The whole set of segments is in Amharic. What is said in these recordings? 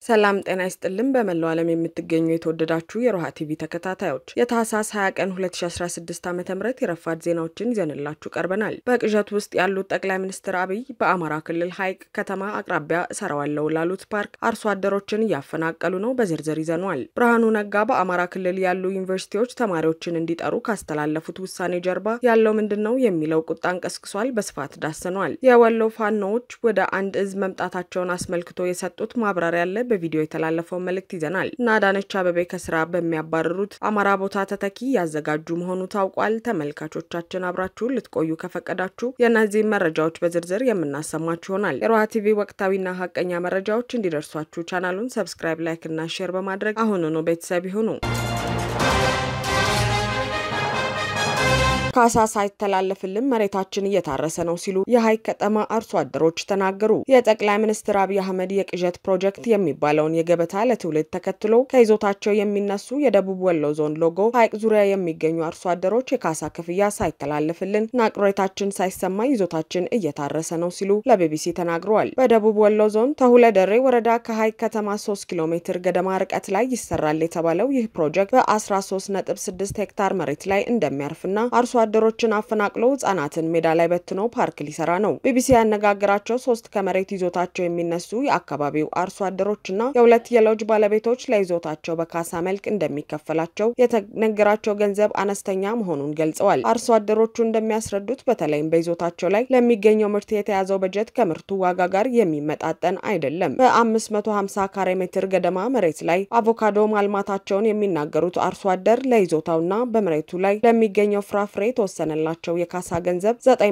ሰላም ጤና ይስጥልን። በመላው ዓለም የምትገኙ የተወደዳችሁ የሮሃ ቲቪ ተከታታዮች የታህሳስ 20 ቀን 2016 ዓ ም የረፋድ ዜናዎችን ይዘንላችሁ ቀርበናል። በቅዠት ውስጥ ያሉት ጠቅላይ ሚኒስትር አብይ በአማራ ክልል ሐይቅ ከተማ አቅራቢያ እሰራዋለሁ ላሉት ፓርክ አርሶ አደሮችን እያፈናቀሉ ነው። በዝርዝር ይዘነዋል። ብርሃኑ ነጋ በአማራ ክልል ያሉ ዩኒቨርሲቲዎች ተማሪዎችን እንዲጠሩ ካስተላለፉት ውሳኔ ጀርባ ያለው ምንድን ነው የሚለው ቁጣን ቀስቅሷል። በስፋት ዳሰነዋል። የወሎ ፋኖዎች ወደ አንድ እዝ መምጣታቸውን አስመልክቶ የሰጡት ማብራሪያ ያለ በቪዲዮ የተላለፈው መልእክት ይዘናል እና አዳነች አቤቤ ከስራ በሚያባርሩት አማራ ቦታ ተተኪ ያዘጋጁ መሆኑ ታውቋል። ተመልካቾቻችን አብራችሁን ልትቆዩ ከፈቀዳችሁ የእነዚህም መረጃዎች በዝርዝር የምናሰማችሁ ይሆናል። የሮሃ ቲቪ ወቅታዊና ሀቀኛ መረጃዎች እንዲደርሷችሁ ቻናሉን ሰብስክራይብ፣ ላይክ እና ሼር በማድረግ አሁኑኑ ቤተሰብ ይሁኑ። ካሳ ሳይተላለፍልን መሬታችን እየታረሰ ነው ሲሉ የሐይቅ ከተማ አርሶ አደሮች ተናገሩ። የጠቅላይ ሚኒስትር አብይ አህመድ የቅዠት ፕሮጀክት የሚባለውን የገበታ ለትውልድ ተከትሎ ከይዞታቸው የሚነሱ የደቡብ ወሎ ዞን ሎጎ ሐይቅ ዙሪያ የሚገኙ አርሶ አደሮች የካሳ ክፍያ ሳይተላለፍልን ናቅሬታችን ሳይሰማ ይዞታችን እየታረሰ ነው ሲሉ ለቢቢሲ ተናግረዋል። በደቡብ ወሎ ዞን ተሁለደሬ ወረዳ ከሐይቅ ከተማ 3 ኪሎ ሜትር ገደማ ርቀት ላይ ይሰራል የተባለው ይህ ፕሮጀክት በ13.6 ሄክታር መሬት ላይ እንደሚያርፍና አርሶ አደሮችን አፈናቅሎ ህጻናትን ሜዳ ላይ በትኖ ፓርክ ሊሰራ ነው። ቢቢሲ ያነጋገራቸው ሶስት ከመሬት ይዞታቸው የሚነሱ የአካባቢው አርሶ አደሮችና የሁለት የሎጅ ባለቤቶች ለይዞታቸው በካሳ መልክ እንደሚከፈላቸው የተነገራቸው ገንዘብ አነስተኛ መሆኑን ገልጸዋል። አርሶ አደሮቹ እንደሚያስረዱት በተለይም በይዞታቸው ላይ ለሚገኘው ምርት የተያዘው በጀት ከምርቱ ዋጋ ጋር የሚመጣጠን አይደለም። በ550 ካሬ ሜትር ገደማ መሬት ላይ አቮካዶ ማልማታቸውን የሚናገሩት አርሶ አደር ለይዞታውና በመሬቱ ላይ ለሚገኘው ፍራፍሬ የተወሰነላቸው የካሳ ገንዘብ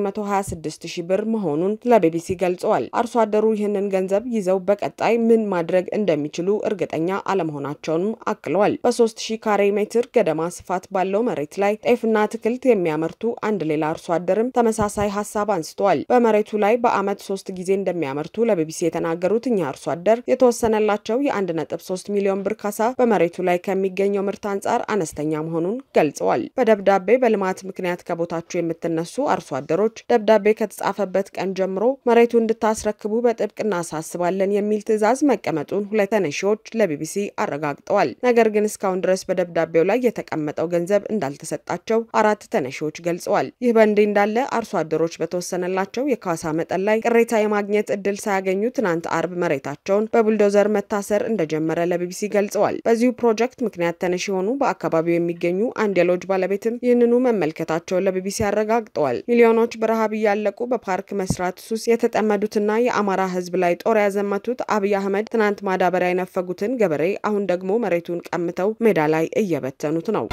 926 ሺህ ብር መሆኑን ለቢቢሲ ገልጸዋል። አርሶ አደሩ ይህንን ገንዘብ ይዘው በቀጣይ ምን ማድረግ እንደሚችሉ እርግጠኛ አለመሆናቸውንም አክለዋል። በ3000 ካሬ ሜትር ገደማ ስፋት ባለው መሬት ላይ ጤፍና አትክልት የሚያመርቱ አንድ ሌላ አርሶ አደርም ተመሳሳይ ሀሳብ አንስተዋል። በመሬቱ ላይ በዓመት ሶስት ጊዜ እንደሚያመርቱ ለቢቢሲ የተናገሩት እኚህ አርሶ አደር የተወሰነላቸው የ1.3 ሚሊዮን ብር ካሳ በመሬቱ ላይ ከሚገኘው ምርት አንጻር አነስተኛ መሆኑን ገልጸዋል። በደብዳቤ በልማት ምክንያት ከቦታቸው የምትነሱ አርሶ አደሮች ደብዳቤ ከተጻፈበት ቀን ጀምሮ መሬቱ እንድታስረክቡ በጥብቅ እናሳስባለን የሚል ትዕዛዝ መቀመጡን ሁለት ተነሺዎች ለቢቢሲ አረጋግጠዋል። ነገር ግን እስካሁን ድረስ በደብዳቤው ላይ የተቀመጠው ገንዘብ እንዳልተሰጣቸው አራት ተነሺዎች ገልጸዋል። ይህ በእንዲህ እንዳለ አርሶ አደሮች በተወሰነላቸው የካሳ መጠን ላይ ቅሬታ የማግኘት እድል ሳያገኙ ትናንት አርብ መሬታቸውን በቡልዶዘር መታሰር እንደጀመረ ለቢቢሲ ገልጸዋል። በዚሁ ፕሮጀክት ምክንያት ተነሺ የሆኑ በአካባቢው የሚገኙ አንድ የሎጅ ባለቤትም ይህንኑ መመልከታቸውን ለቢቢሲ አረጋግጠዋል። ሚሊዮኖች በረሃብ እያለቁ በፓርክ መስራት ሱስ የተጠመዱትና የአማራ ሕዝብ ላይ ጦር ያዘመቱት አብይ አህመድ ትናንት ማዳበሪያ የነፈጉትን ገበሬ አሁን ደግሞ መሬቱን ቀምተው ሜዳ ላይ እየበተኑት ነው።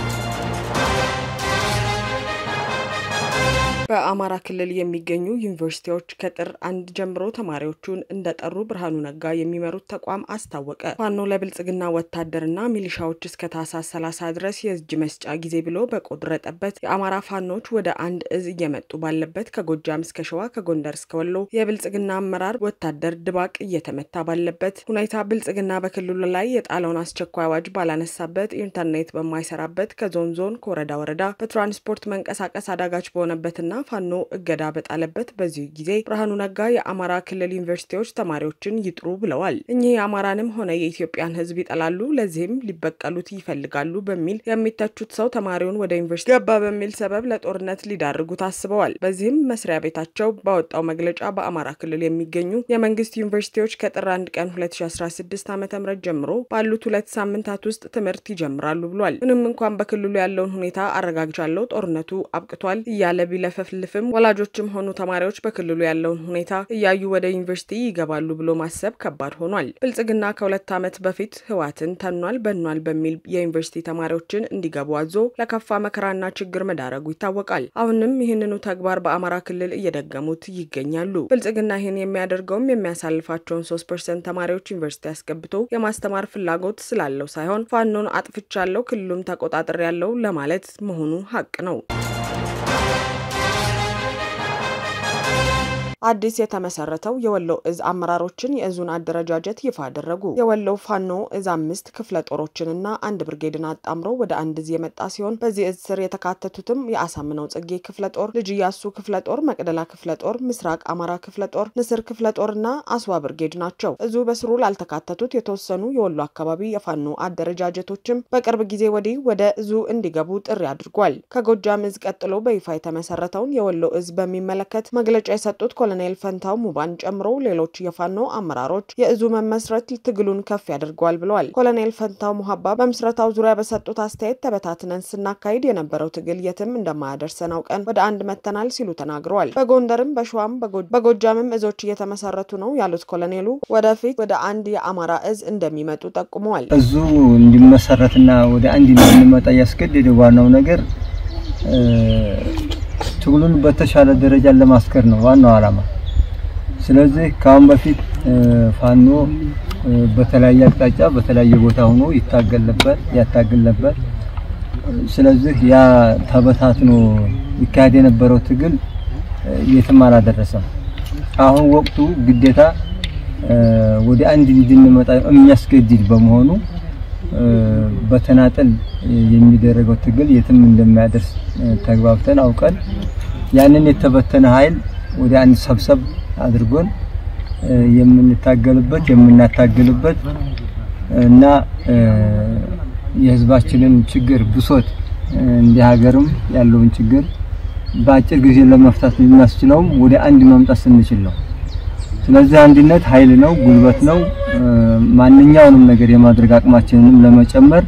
በአማራ ክልል የሚገኙ ዩኒቨርሲቲዎች ከጥር አንድ ጀምሮ ተማሪዎቹን እንደጠሩ ብርሃኑ ነጋ የሚመሩት ተቋም አስታወቀ። ፋኖ ለብልጽግና ወታደርና ሚሊሻዎች እስከ ታህሳስ 30 ድረስ የእጅ መስጫ ጊዜ ብሎ በቆረጠበት የአማራ ፋኖች ወደ አንድ እዝ እየመጡ ባለበት ከጎጃም እስከ ሸዋ ከጎንደር እስከ ወሎ የብልጽግና አመራር ወታደር ድባቅ እየተመታ ባለበት ሁኔታ ብልጽግና በክልሉ ላይ የጣለውን አስቸኳይ አዋጅ ባላነሳበት፣ ኢንተርኔት በማይሰራበት፣ ከዞን ዞን ከወረዳ ወረዳ በትራንስፖርት መንቀሳቀስ አዳጋች በሆነበትና ፋኖ እገዳ በጣለበት በዚህ ጊዜ ብርሃኑ ነጋ የአማራ ክልል ዩኒቨርሲቲዎች ተማሪዎችን ይጥሩ ብለዋል። እኚህ የአማራንም ሆነ የኢትዮጵያን ሕዝብ ይጠላሉ፣ ለዚህም ሊበቀሉት ይፈልጋሉ በሚል የሚተቹት ሰው ተማሪውን ወደ ዩኒቨርሲቲ ገባ በሚል ሰበብ ለጦርነት ሊዳርጉት አስበዋል። በዚህም መስሪያ ቤታቸው ባወጣው መግለጫ በአማራ ክልል የሚገኙ የመንግስት ዩኒቨርሲቲዎች ከጥር 1 ቀን 2016 ዓ ም ጀምሮ ባሉት ሁለት ሳምንታት ውስጥ ትምህርት ይጀምራሉ ብሏል። ምንም እንኳን በክልሉ ያለውን ሁኔታ አረጋግቻለሁ፣ ጦርነቱ አብቅቷል እያለ ቢለፈ ልፍም ወላጆችም ሆኑ ተማሪዎች በክልሉ ያለውን ሁኔታ እያዩ ወደ ዩኒቨርሲቲ ይገባሉ ብሎ ማሰብ ከባድ ሆኗል። ብልጽግና ከሁለት ዓመት በፊት ህዋትን ተኗል በኗል በሚል የዩኒቨርሲቲ ተማሪዎችን እንዲገቡ አዞ ለከፋ መከራና ችግር መዳረጉ ይታወቃል። አሁንም ይህንኑ ተግባር በአማራ ክልል እየደገሙት ይገኛሉ። ብልጽግና ይህን የሚያደርገውም የሚያሳልፋቸውን ሶስት ፐርሰንት ተማሪዎች ዩኒቨርሲቲ አስገብቶ የማስተማር ፍላጎት ስላለው ሳይሆን ፋኖን አጥፍቻለሁ ክልሉም ተቆጣጠር ያለው ለማለት መሆኑ ሀቅ ነው። አዲስ የተመሰረተው የወሎ እዝ አመራሮችን የእዙን አደረጃጀት ይፋ አደረጉ። የወሎ ፋኖ እዝ አምስት ክፍለ ጦሮችንና አንድ ብርጌድን አጣምሮ ወደ አንድ እዝ የመጣ ሲሆን በዚህ እዝ ስር የተካተቱትም የአሳምነው ጽጌ ክፍለ ጦር፣ ልጅ ኢያሱ ክፍለ ጦር፣ መቅደላ ክፍለ ጦር፣ ምስራቅ አማራ ክፍለ ጦር፣ ንስር ክፍለ ጦርና አስዋ ብርጌድ ናቸው። እዙ በስሩ ላልተካተቱት የተወሰኑ የወሎ አካባቢ የፋኖ አደረጃጀቶችም በቅርብ ጊዜ ወዲህ ወደ እዙ እንዲገቡ ጥሪ አድርጓል። ከጎጃም እዝ ቀጥሎ በይፋ የተመሰረተውን የወሎ እዝ በሚመለከት መግለጫ የሰጡት ኮሎኔል ፈንታው ሙባን ጨምሮ ሌሎች የፋኖ አመራሮች የእዙ መመስረት ትግሉን ከፍ ያደርገዋል ብለዋል። ኮሎኔል ፈንታው ሙሀባ በምስረታው ዙሪያ በሰጡት አስተያየት ተበታትነን ስናካሂድ የነበረው ትግል የትም እንደማያደርሰን አውቀን ወደ አንድ መተናል ሲሉ ተናግረዋል። በጎንደርም በሸዋም በጎጃምም እዞች እየተመሰረቱ ነው ያሉት ኮሎኔሉ ወደፊት ወደ አንድ የአማራ እዝ እንደሚመጡ ጠቁመዋል። እዙ እንዲመሰረትና ወደ አንድ እንድንመጣ ያስገደደው ዋናው ነገር ትግሉን በተሻለ ደረጃ ለማስከር ነው ዋናው ዓላማ። ስለዚህ ከአሁን በፊት ፋኖ በተለያየ አቅጣጫ በተለያየ ቦታ ሆኖ ይታገል ነበር፣ ያታግል ነበር። ስለዚህ ያ ተበታትኖ ይካሄድ የነበረው ትግል የትም አላደረሰም። አሁን ወቅቱ ግዴታ ወደ አንድ እንድንመጣ የሚያስገድድ በመሆኑ በተናጠል የሚደረገው ትግል የትም እንደማያደርስ ተግባብተን አውቀን ያንን የተበተነ ኃይል ወደ አንድ ሰብሰብ አድርጎን የምንታገልበት የምናታግልበት እና የሕዝባችንን ችግር ብሶት እንደ ሀገርም ያለውን ችግር በአጭር ጊዜ ለመፍታት የሚያስችለውም ወደ አንድ መምጣት ስንችል ነው። ስለዚህ አንድነት ኃይል ነው፣ ጉልበት ነው። ማንኛውንም ነገር የማድረግ አቅማችንንም ለመጨመር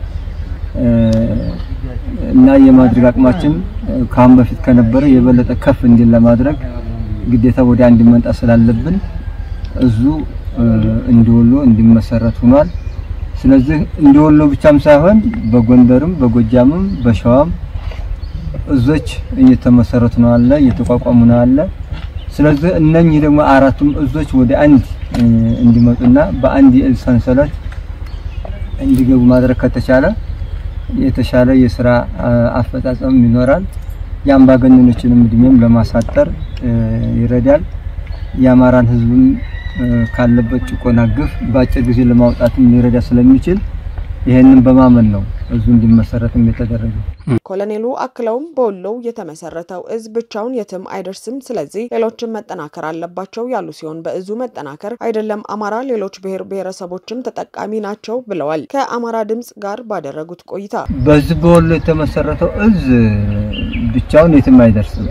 እና የማድረግ አቅማችን ከአሁን በፊት ከነበረ የበለጠ ከፍ እንዲል ለማድረግ ግዴታ ወደ አንድ መምጣት ስላለብን እዙ እንዲወሎ እንዲመሰረት ሆኗል። ስለዚህ እንዲወሎ ብቻም ሳይሆን በጎንደርም በጎጃምም በሸዋም እዞች እየተመሰረቱ ነው አለ እየተቋቋሙ ነው አለ። ስለዚህ እነኚህ ደግሞ አራቱም እዞች ወደ አንድ እንዲመጡና በአንድ የእዝ ሰንሰለት እንዲገቡ ማድረግ ከተቻለ የተሻለ የስራ አፈጻጸም ይኖራል። የአምባገነኖችንም እድሜም ለማሳጠር ይረዳል። የአማራን ሕዝብም ካለበት ጭቆና ግፍ በአጭር ጊዜ ለማውጣትም ሊረዳ ስለሚችል ይሄንን በማመን ነው እዙ እንዲመሰረትም የተደረገው። ኮሎኔሉ አክለውም በወሎው የተመሰረተው እዝ ብቻውን የትም አይደርስም፣ ስለዚህ ሌሎችም መጠናከር አለባቸው ያሉ ሲሆን በእዙ መጠናከር አይደለም አማራ፣ ሌሎች ብሔር ብሔረሰቦችም ተጠቃሚ ናቸው ብለዋል። ከአማራ ድምጽ ጋር ባደረጉት ቆይታ በዚህ በወሎ የተመሰረተው እዝ ብቻውን የትም አይደርስም።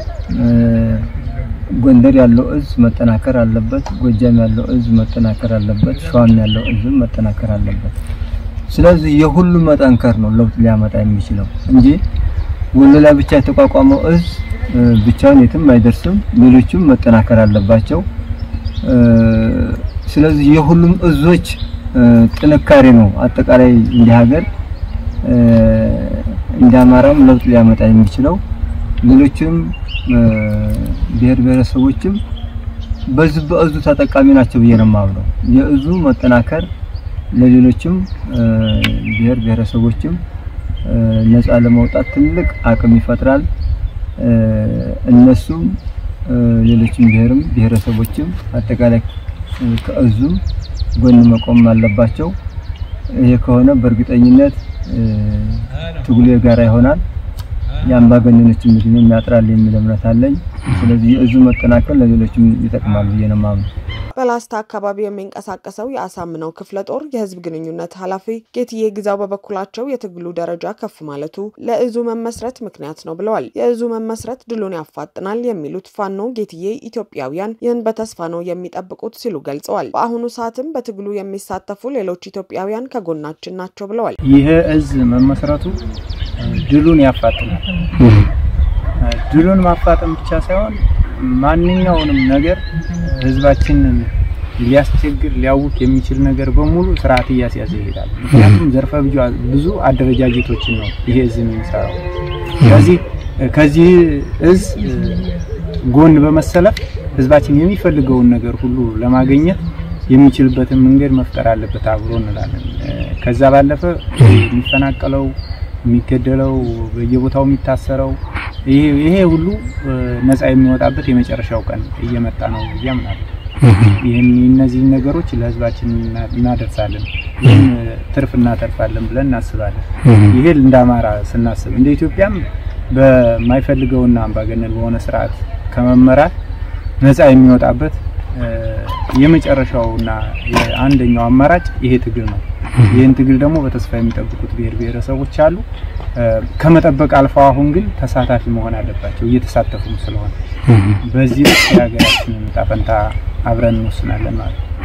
ጎንደር ያለው እዝ መጠናከር አለበት። ጎጃም ያለው እዝ መጠናከር አለበት። ሸዋም ያለው እዝ መጠናከር አለበት። ስለዚህ የሁሉም መጠንከር ነው ለውጥ ሊያመጣ የሚችለው እንጂ ወሎ ላይ ብቻ የተቋቋመው እዝ ብቻውን የትም አይደርስም። ሌሎችም መጠናከር አለባቸው። ስለዚህ የሁሉም እዞች ጥንካሬ ነው አጠቃላይ እንደ ሀገር እንደ አማራም ለውጥ ሊያመጣ የሚችለው ሌሎችም ብሔር ብሔረሰቦችም በዚህ በእዙ ተጠቃሚ ናቸው ብዬ ነው የማምነው። የእዙ መጠናከር ለሌሎችም ብሔር ብሔረሰቦችም ነፃ ለመውጣት ትልቅ አቅም ይፈጥራል። እነሱም ሌሎችም ብሔርም ብሔረሰቦችም አጠቃላይ ከእዙም ጎን መቆም አለባቸው። ይሄ ከሆነ በእርግጠኝነት ትግሉ የጋራ ይሆናል። የአምባገነኖችን እድሜም ያጥራል የሚል እምነት አለኝ። ስለዚህ የእዙ መጠናከር ለሌሎችም ይጠቅማል ብዬ ነው የማምነው። በላስታ አካባቢ የሚንቀሳቀሰው የአሳምነው ክፍለ ጦር የህዝብ ግንኙነት ኃላፊ ጌትዬ ግዛው በበኩላቸው የትግሉ ደረጃ ከፍ ማለቱ ለእዙ መመስረት ምክንያት ነው ብለዋል። የእዙ መመስረት ድሉን ያፋጥናል የሚሉት ፋኖ ጌትዬ ኢትዮጵያውያን ይህን በተስፋ ነው የሚጠብቁት ሲሉ ገልጸዋል። በአሁኑ ሰዓትም በትግሉ የሚሳተፉ ሌሎች ኢትዮጵያውያን ከጎናችን ናቸው ብለዋል። ይህ እዝ መመስረቱ ድሉን ያፋጥናል። ድሉን ማፋጠን ብቻ ሳይሆን ማንኛውንም ነገር ህዝባችንን ሊያስቸግር ሊያውክ የሚችል ነገር በሙሉ ስርዓት እያስያዘ ይሄዳል። ምክንያቱም ዘርፈ ብዙ አደረጃጀቶችን ነው ይሄ እዝ የሚሰራው። ስለዚህ ከዚህ እዝ ጎን በመሰለፍ ህዝባችን የሚፈልገውን ነገር ሁሉ ለማግኘት የሚችልበትን መንገድ መፍጠር አለበት አብሮ እንላለን። ከዛ ባለፈ የሚፈናቀለው፣ የሚገደለው፣ በየቦታው የሚታሰረው ይሄ ሁሉ ነፃ የሚወጣበት የመጨረሻው ቀን እየመጣ ነው ብዬ አምናለሁ። ይህን እነዚህን ነገሮች ለህዝባችን እናደርሳለን፣ ይህን ትርፍ እናተርፋለን ብለን እናስባለን። ይሄ እንደ አማራ ስናስብ እንደ ኢትዮጵያም በማይፈልገውና አምባገነን በሆነ ስርዓት ከመመራት ነፃ የሚወጣበት የመጨረሻውና አንደኛው አማራጭ ይሄ ትግል ነው። ይህን ትግል ደግሞ በተስፋ የሚጠብቁት ብሔር ብሔረሰቦች አሉ። ከመጠበቅ አልፈው አሁን ግን ተሳታፊ መሆን አለባቸው፣ እየተሳተፉም ስለሆነ በዚህ ልክ የሀገራችንን ዕጣ ፈንታ አብረን እንወስናለን ማለት ነው።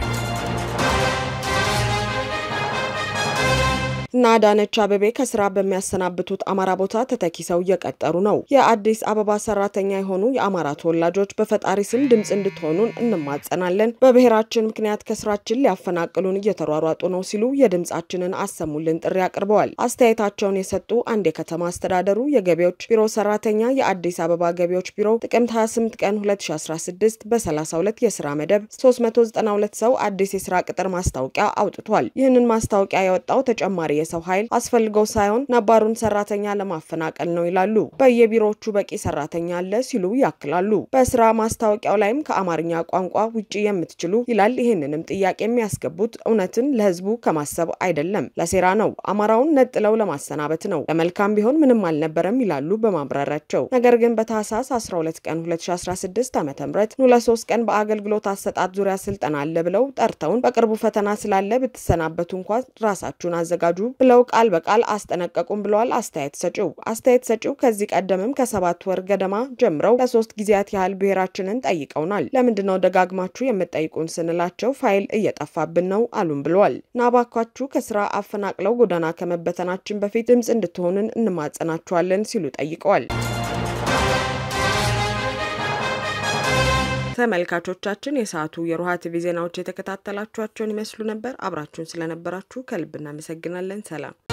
እና አዳነች አቤቤ ከስራ በሚያሰናብቱት አማራ ቦታ ተተኪ ሰው እየቀጠሩ ነው። የአዲስ አበባ ሰራተኛ የሆኑ የአማራ ተወላጆች በፈጣሪ ስም ድምፅ እንድትሆኑን እንማጸናለን፣ በብሔራችን ምክንያት ከስራችን ሊያፈናቅሉን እየተሯሯጡ ነው ሲሉ የድምፃችንን አሰሙልን ጥሪ አቅርበዋል። አስተያየታቸውን የሰጡ አንድ የከተማ አስተዳደሩ የገቢዎች ቢሮ ሰራተኛ የአዲስ አበባ ገቢዎች ቢሮ ጥቅምት 28 ቀን 2016 በ32 የስራ መደብ 392 ሰው አዲስ የስራ ቅጥር ማስታወቂያ አውጥቷል። ይህንን ማስታወቂያ ያወጣው ተጨማሪ የሰው ኃይል አስፈልገው ሳይሆን ነባሩን ሰራተኛ ለማፈናቀል ነው ይላሉ። በየቢሮዎቹ በቂ ሰራተኛ አለ ሲሉ ያክላሉ። በስራ ማስታወቂያው ላይም ከአማርኛ ቋንቋ ውጭ የምትችሉ ይላል። ይህንንም ጥያቄ የሚያስገቡት እውነትን ለህዝቡ ከማሰብ አይደለም፣ ለሴራ ነው። አማራውን ነጥለው ለማሰናበት ነው። ለመልካም ቢሆን ምንም አልነበረም ይላሉ በማብራሪያቸው። ነገር ግን በታህሳስ 12 ቀን 2016 ዓ ም ኑ ለሶስት ቀን በአገልግሎት አሰጣጥ ዙሪያ ስልጠና አለ ብለው ጠርተውን በቅርቡ ፈተና ስላለ ብትሰናበቱ እንኳን ራሳችሁን አዘጋጁ ብለው ቃል በቃል አስጠነቀቁም ብለዋል አስተያየት ሰጪው። አስተያየት ሰጪው ከዚህ ቀደምም ከሰባት ወር ገደማ ጀምረው ለሶስት ጊዜያት ያህል ብሔራችንን ጠይቀውናል። ለምንድነው ደጋግማችሁ የምጠይቁን ስንላቸው ፋይል እየጠፋብን ነው አሉን ብለዋል። ናባካችሁ ከስራ አፈናቅለው ጎዳና ከመበተናችን በፊት ድምፅ እንድትሆንን እንማጸናችኋለን ሲሉ ጠይቀዋል። ተመልካቾቻችን የሰዓቱ የሮሃ ቲቪ ዜናዎች የተከታተላችኋቸውን ይመስሉ ነበር። አብራችሁን ስለነበራችሁ ከልብ እናመሰግናለን። ሰላም